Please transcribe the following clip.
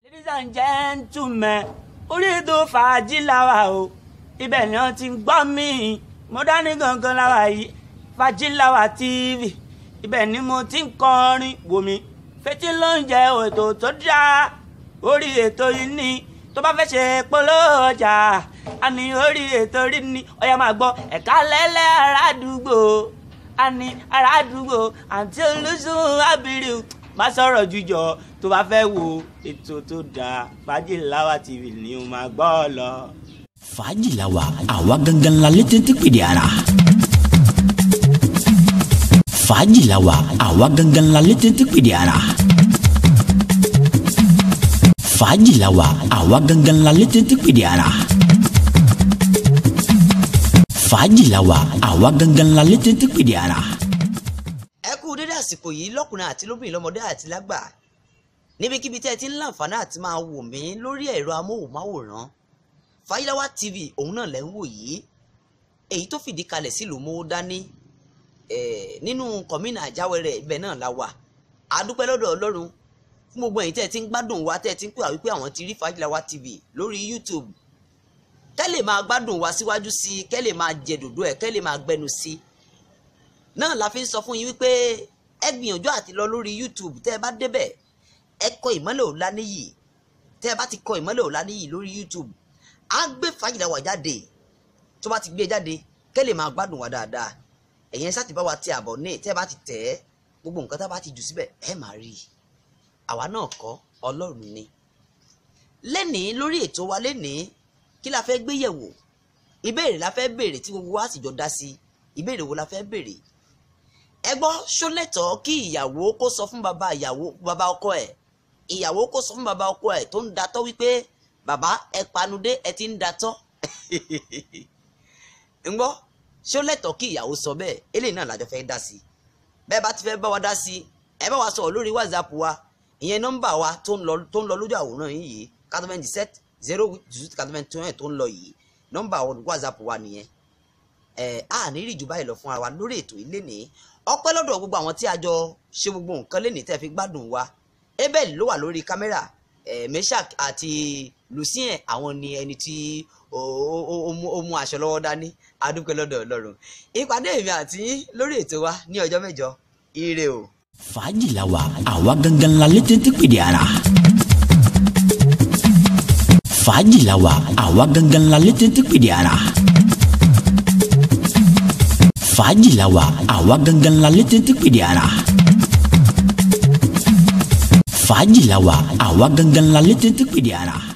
ladies and gentlemen orí ètò fàájì làwà o ibẹ̀ ni wọ́n ti ń gbọ́ mí mo dání gangan làwà yìí fàájì làwà tv ibẹ̀ ni mo ti ń kọrin wò mí fetí ló ń jẹ ètò tó dáa orí ètò yìí ni tó bá fẹ́ ṣe polówó ọjà a ní orí ètò rí ni ọ̀yà máa gbọ́ ẹ̀ka lẹ́lẹ́ arádùúgbò a ní arádùúgbò àǹtí olùsùn ábírì má sọ̀rọ̀ jújọ tó bá fẹ́ wo ètò tó dáa fàájì láwà tv ni o máa gbọ́ ọ lọ. fàájì la wa àwa gangan la létí tí pèdè ara. fàájì la wa àwa gangan la létí tí pèdè ara. fàájì la wa àwa gangan la létí tí pèdè ara. fàájì la wa àwa gangan la létí tí pèdè ara. ẹ kú dédé àsìkò yìí lọ́kùnrin àti lóbìnrin lọ́mọdé àti lágbà níbikíbi tẹ́ ẹ ti ń láǹfààní àti máa wò mí lórí ẹ̀rọ amóhùnmáwòrán Fàyíláwá TV òun náà lẹ́ ń wò yìí èyí tó fìdí kalẹ̀ sílùú mówó dání nínú kọ̀mínà àjáwẹ̀rẹ̀ ibẹ̀ náà la wà a dúpẹ́ lọ́dọ̀ Ọlọ́run fún gbogbo ẹ̀yin tẹ́ ẹ ti ń gbádùn wa tẹ́ ẹ ti ń pè wá wípé àwọn ti rí Fàyíláwá TV lórí YouTube kẹ́ lè máa gbádùn wa síwájú sí i kẹ́ lè máa jẹ dòdò ẹ̀ kẹ́ lè máa gbẹnu sí i náà la fi ń sọ fún yín wípé ẹ gbìyànjú àti lọ lórí YouTube tẹ́ ẹ bá débẹ̀ ẹ kọ ìmọ́lẹ̀ Ọláníyì tẹ́ ẹ bá ti kọ ìmọ́lẹ̀ Ọláníyì lórí YouTube á gbé Fàyíláwá jáde tó bá ti gbé jáde kẹ́ lè máa gbádùn wa dáadáa ẹ̀yin sáà ti bá wa ti àbọ̀ ní tẹ́ ẹ bá ti tẹ̀ ẹ́ gbogbo nǹkan tá a bá ti jù síbẹ̀ ẹ máa rí i àwa náà kọ́ Ọlọ́run ni lẹ́nìí lórí ètò wa lẹ́nìí kí la fẹ́ gbé yẹ̀wò ìbéèrè la fẹ́ béèrè tí gbogbo wa sì jọ dá sí ìbéèrè wo la fẹ́ béèrè ẹ gbọ́ ṣólẹ́tọ̀ kí ìyàwó kó sọ fún bàbá ìyàwó bàbá ọkọ ẹ̀ ìyàwó kó sọ fún bàbá ọkọ ẹ̀ tó ń datọ́ wípé bàbá ẹ panudé ẹ ti ń datọ́ ń gbọ́ ṣólẹ́tọ̀ kí ìyàwó sọ bẹ́ẹ̀ eléyìí náà lájọ fẹ́ dá sí bẹ́ẹ̀ bá ti fẹ́ bá wa dá sí ẹ bá wa sọ̀rọ̀ lórí whatsapp wa ìyẹn nọ́mbà wa tó ń lọ tó ń lọ lójú àwòrán yìí yìí quatre-vingt dix-sept zero quatre-vingt un tó ń lọ yìí nọ́mbà whatsapp wa nìyẹn ẹ á ní rí jù báyìí lọ fún ara wa lórí ètò ilé nìyí ọpẹ́ lọ́dọ̀ gbogbo àwọn tí a jọ ṣe gbogbo nǹkan lẹ́nìí tẹ́ fi gbádùn wa abel ló wà lórí kámẹ́rà eh, meshak àti lucien àwọn ni ẹni tí ó mú aṣọ lọ́wọ́ dání adúpẹ́ lọ́dọ̀ ọlọ́run ìpàdé èmi àti yín lórí ètò wa ní ọjọ́ mẹ́jọ ire o. fàájì la wa àwa gangan la létí tí pèdè ara. fàájì la wa àwa gangan la létí tí pèdè ara fàájì la wa àwa gangan la létí tí pèdè ara. fàájì la wa àwa gangan la létí tí pèdè ara.